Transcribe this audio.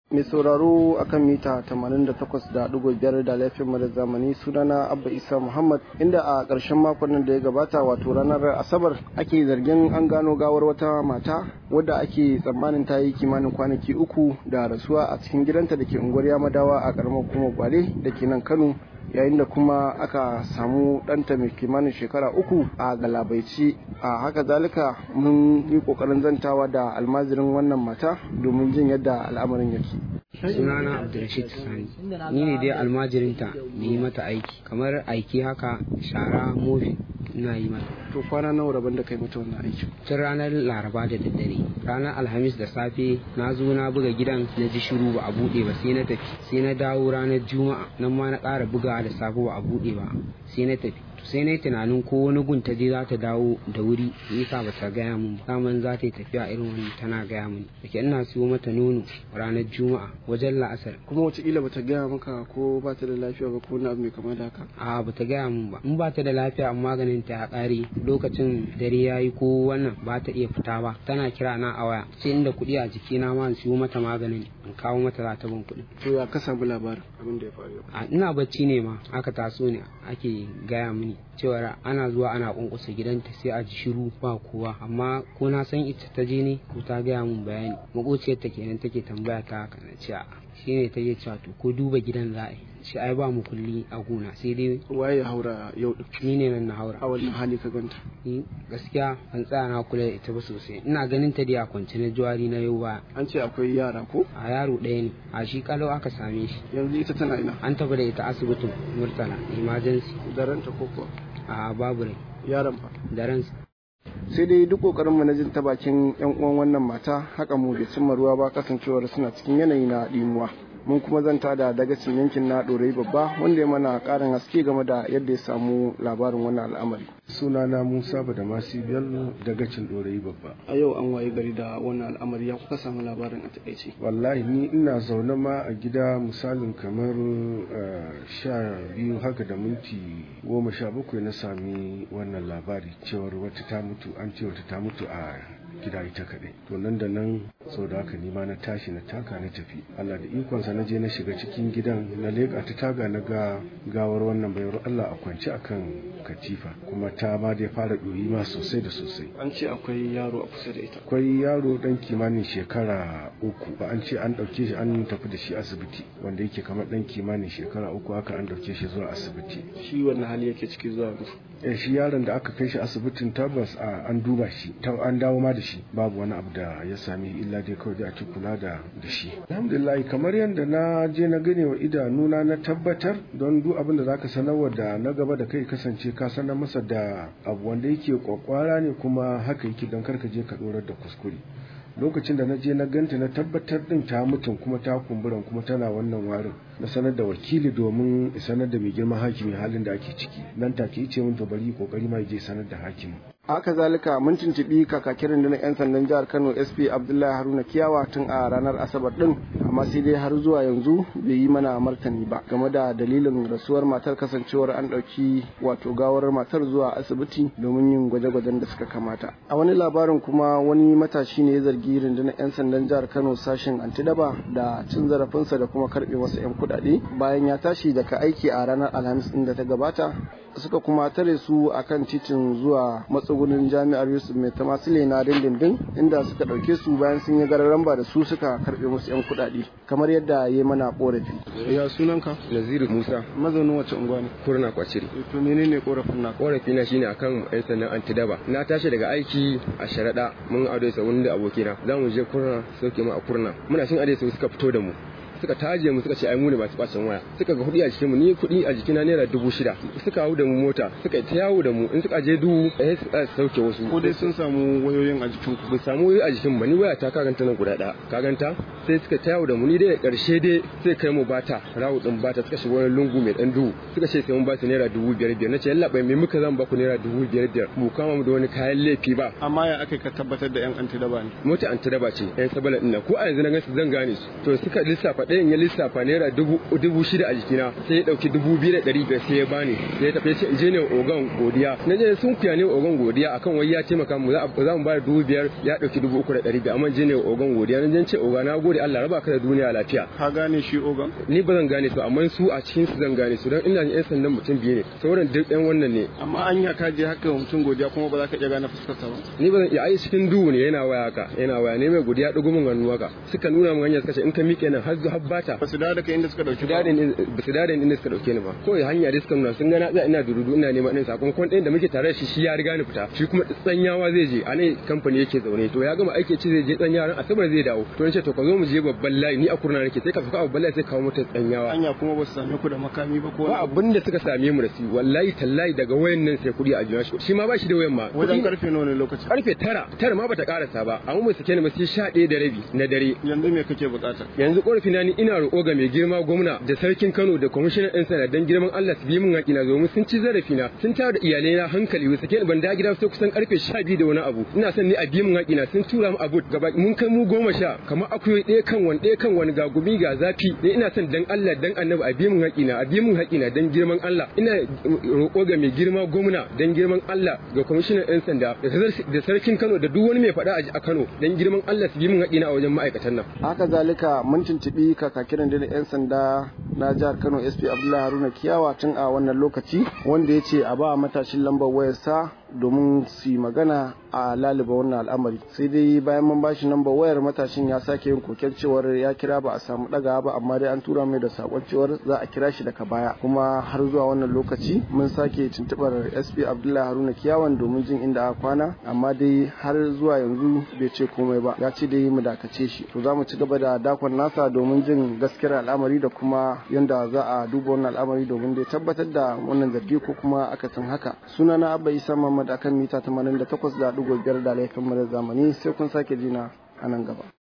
mai sauraro akan mita 88.5 da laifin da zamani sunana abba isa muhammad inda a ƙarshen makon nan da ya gabata wato ranar asabar ake zargin an gano gawar wata mata wadda ake tsammanin ta yi kimanin kwanaki uku da rasuwa a cikin gidanta da ke unguwar yamadawa a ƙaramar kuma gwale da ke nan kano yayin da kuma aka samu ɗanta mai kimanin shekara uku a galabaici a haka zalika mun yi ƙoƙarin zantawa da almazirin wannan mata domin jin yadda al'amarin yake sunana abdulrashid sani ni ne dai almajirinta da yi mata aiki kamar aiki haka shara mofi ina yi mata to kwana nawa rabon da kai mata wannan aiki tun ranar laraba da daddare ranar alhamis da safe na zo na buga gidan na ji shiru ba a buɗe ba sai na tafi sai na dawo ranar juma'a nan ma na ƙara buga da safe ba a buɗe ba sai na tafi sai na yi tunanin ko wani gun ta je za ta dawo da wuri nisa ba ta gaya mun ba daman za ta yi tafiya irin wani tana gaya mun da ke ina siyo mata nono ranar juma'a wajen la'asar kuma wataƙila ba ta gaya maka ko ba ta da lafiya ba ko wani abu mai kama da haka a ba ta gaya mun ba in ba ta da lafiya amma maganin ta ya ƙare lokacin dare ya yi ko wannan ba ta iya fita ba tana kira na a waya sai inda kuɗi a jikina ma in siyo mata maganin in kawo mata za ta ban kuɗi. to ya ka samu labarin abin da ya faru a ina bacci ne ma aka taso ne ake gaya mini cewar ana zuwa ana kunkusa gidanta sai a ji shiru ba kowa amma ko na san ita ta je ne ko ta gaya mun bayani makociyar ta kenan take tambaya ta haka na ce shine ta je cewa to ko duba gidan za a yi shi ai ba mu kulli a gona sai dai waye ya haura yau din ni ne nan na haura a wannan hali ka ganta ni gaskiya ban tsaya na kula da ita ba sosai ina ganin ta dai a kwance na juwari na yau ba an ce akwai yara ko a yaro ɗaya ne a shi kalau aka same shi yanzu ita tana ina an tafi da ita asibitin murtala emergency da ranta ko kuwa a babu rai yaron fa da ransa sai dai duk kokarin mu na jin ta bakin yan uwan wannan mata haka mu bai cimma ruwa ba kasancewar suna cikin yanayi na dimuwa mun kuma zanta da dagacin yankin na ɗorai babba wanda ya mana ƙarin haske game da yadda ya samu labarin wannan al'amari sunana musa da masu bello dagacin ɗorai babba a yau an waye gari da wannan al'amari ya kuka samu labarin a takaice wallahi ni ina zaune ma a gida misalin kamar sha biyu haka da minti goma sha bakwai na sami wannan labari cewar wata ta mutu an ce wata ta mutu a gida ita kaɗai to nan da nan sau da haka nima na tashi na taka na tafi Allah da ikonsa na je na shiga cikin gidan na leƙa ta taga na ga gawar wannan bayar Allah a kwance akan katifa kuma ta ma dai fara ɗoyi ma sosai da sosai an ce akwai yaro a kusa da ita akwai yaro dan kimanin shekara uku ba an ce an ɗauke shi an tafi da shi asibiti wanda yake kamar dan kimanin shekara uku haka an ɗauke shi zuwa asibiti shi wannan hali yake ciki zuwa yanzu eh shi yaron da aka kai shi asibitin tabbas an duba shi an dawo ma da shi babu wani abu da ya sami illa dai kawai a ci kula da da shi alhamdulillah kamar yadda na je na gane wa idanuna na tabbatar don duk abin da zaka sanarwa da na gaba da kai kasance ka sanar masa da abu wanda yake kwakwara ne kuma haka yake don karka je ka dorar da kuskure lokacin da na je na ganta na tabbatar din ta mutum kuma ta kumburan kuma tana wannan warin na sanar da wakili domin sanar da mai girman hakimi halin da ake ciki nan take ce mun to bari kokari ma je sanar da hakimi haka zalika mun tuntubi kakakin rundunar 'yan sandan jihar kano sp abdullahi haruna kiyawa tun a ranar asabar din amma sai dai har zuwa yanzu bai yi mana martani ba game da dalilin rasuwar matar kasancewar an ɗauki wato gawar matar zuwa asibiti domin yin gwaje-gwajen da suka kamata a wani labarin kuma wani matashi ne ya zargi rundunar 'yan sandan jihar kano sashen antidaba da cin zarafinsa da kuma karɓe masa 'yan kuɗaɗe bayan ya tashi daga aiki a ranar alhamis ɗin da ta gabata suka kuma tare su akan titin zuwa matsugunin jami'ar yusuf mai tamasile na dindindin inda suka ɗauke su bayan sun yi gararan ba da su suka karɓe musu 'yan kuɗaɗe kamar yadda ya mana korafi ya sunanka naziru musa mazaunin wace unguwa ne kurna kwaciri to menene korafin na korafi na shine akan yan sannan antidaba na tashi daga aiki a sharaɗa mun ado sa wani da abokina za mu je kurna sauke mu a kurna muna shin ade suka fito da mu suka taje mu suka ce ai mu ne masu bacin waya suka ga kuɗi a jikin mu ni kuɗi a jikina naira dubu shida suka hau da mu mota suka ta yawo da mu in suka je duhu eh su sauke wasu ko dai sun samu wayoyin a jikin ku ba samu wayoyi a jikin ba ni waya ta kaganta nan guda ɗaya kaganta sai suka ta yawo da mu ni dai karshe dai sai kai mu bata rawu din bata suka shiga wani lungu mai dan duhu suka ce sai mun ba su naira dubu biyar biyar nace yalla bai me muka zan ba ku naira dubu biyar biyar mu kama mu da wani kayan laifi ba amma ya aka ka tabbatar da yan antidaba ne mota antidaba ce yan sabala din ko a yanzu na gansu zan gane su to suka lissafa ɗayan ya lissafa naira dubu shida a jikina sai ya ɗauki dubu biyu da ɗari biyar sai ya bani sai ya tafi sai je ne ogan godiya na je sun kuya ne ogan godiya akan wai ya taimaka mu za mu bada dubu biyar ya ɗauki dubu uku da ɗari biyar amma je ne ogan godiya na je ce oga na gode Allah raba ka da duniya lafiya ka gane shi ogan ni ba zan gane su amma su a cikin su zan gane su don ina yan sandan mutum biyu ne sauran duk ɗan wannan ne amma anya ka je haka mutum godiya kuma ba za ka iya gane fuskarsa ba ni ba zan iya ai cikin duhu ne yana waya haka yana waya ne mai godiya ɗugu min hannu haka suka nuna min hanya suka ce in ka miƙe nan har har bata ba su dawo da kai inda suka dauki ba ba su dawo da inda suka dauke ni ba kawai hanya dai suka nuna sun gana za ina durudu ina neman ɗin sakamakon ɗayan da muke tare da shi shi ya riga ni fita shi kuma tsanyawa zai je a nan kamfani yake zaune to ya gama aiki ce zai je tsanyawa ran asabar zai dawo to ce to ka zo mu je babban layi ni a kurna nake sai ka fuka babban layi sai kawo mota tsanyawa hanya kuma ba su same ku da makami ba ko ba abin da suka same mu da su wallahi tallahi daga wayan nan sai kuɗi a jiya shi shi ma ba shi da wayan ma wajen karfe nawa ne lokacin karfe tara tara ma bata karasa ba amma mu sake ni ma sai sha ɗaya da rabi na dare yanzu me kake bukata yanzu korafi na ni ina roƙo ga mai girma gwamna da sarkin Kano da kwamishinan ɗan sanda dan girman Allah su bi min haƙina domin sun ci zarafi na sun tayar da iyalai na hankali wasu sake ban da gida sai kusan karfe sha biyu da wani abu ina son ni a bi min haƙina sun tura mu abu gaba mun kai mu goma sha kamar akuyoyi ɗaya kan wani ɗaya kan wani ga gumi ga zafi ni ina son dan Allah dan annabi a bi min haƙina a bi min haƙina dan girman Allah ina roƙo ga mai girma gwamna dan girman Allah ga kwamishinan ɗan sanda da sarkin Kano da duk wani mai faɗa a Kano dan girman Allah su bi min haƙina a wajen ma'aikatan nan haka zalika mun tuntuɓi kakakiran da 'yan sanda na jihar Kano SP Abdullahi Haruna Kiyawa tun a wannan lokaci wanda ya ce a ba matashin lambar wayarsa domin su yi magana a laliba wannan al'amari sai dai bayan mun bashi lambar wayar matashin ya sake yin koken cewar ya kira ba a samu daga ba amma dai an tura mai da sakon cewar za a kira shi daga baya kuma har zuwa wannan lokaci mun sake tuntubar sp abdullahi haruna kiyawan domin jin inda aka kwana amma dai har zuwa yanzu bai ce komai ba ya ce dai mu dakace shi to za mu ci gaba da dakon nasa domin jin gaskiyar al'amari da kuma yanda za a duba wannan al'amari domin dai tabbatar da wannan zargi ko kuma akasin haka sunana abba isa Muhammad akan mita 88.5 da laifin mara zamani sai kun sake jina a nan gaba.